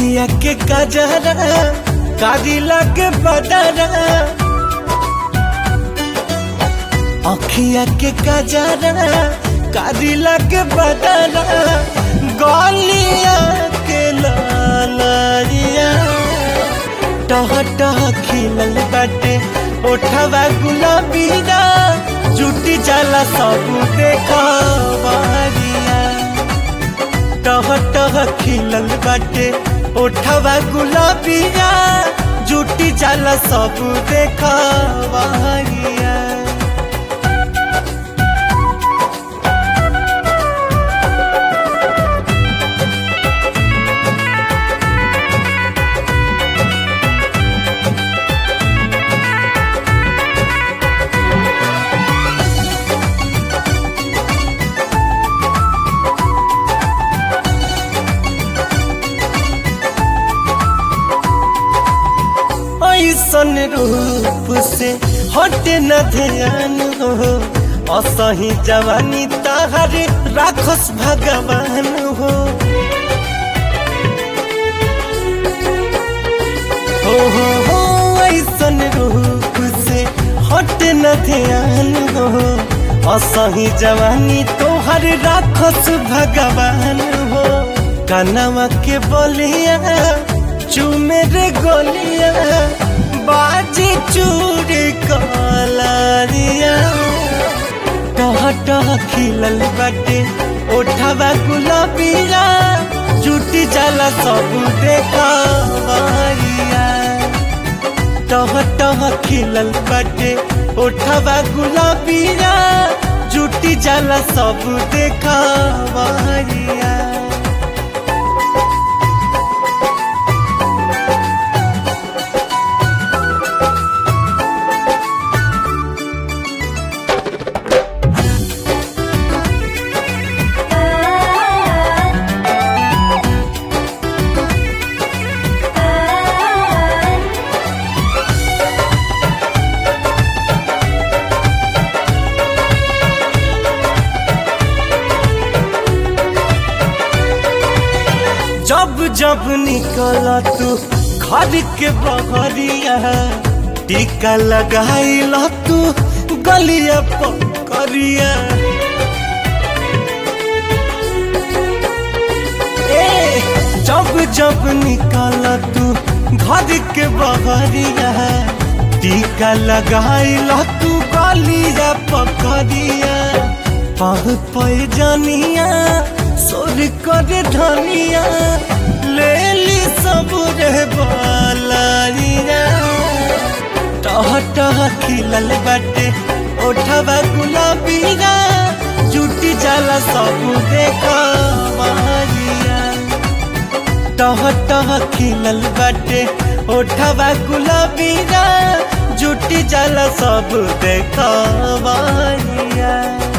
अखिया के कजरा कादिला के बदरा अखिया के कजरा कादिला के बदरा गलिया के लालिया टह टह खिलल बाटे ओठवा गुलाबीरा जुटी जाला सब देखवरिया टह टह खिलल बाटे ओठवा गुलाबीरा जुटी जाला सब देखवरिया ऐसन रूप से हटे न ध्यान हो असही जवानी ताहर राखस भगवान हो हो हो हो ऐसन रूप से हटे न ध्यान हो असही जवानी तोहर राखस भगवान हो कनवा के बोलिया चुमे रे गोलिया बाजी चूड़ी कलारिया टह टह खिलल बाटे ओठवा गुलाबीरा जुटी जाला सब देखवरिया टह टह खिलल बाटे ओठवा गुलाबीरा जुटी जाला सब देखवरिया जब जब निकल तू घर के बहरिया टीका लगाइल तू गलिया पकड़िया ए जब जब निकल तू घर के बहरिया टीका लगाइल तू गलिया पकड़िया पाह पे जानिया सोर कर धनिया ले ली सब रे बालारिया टह टह खिलल बाटे ओठवा गुलाबीरा जुटी जाला सब देखवरिया टह टह खिलल बाटे ओठवा गुलाबीरा जुटी जाला सब देखवरिया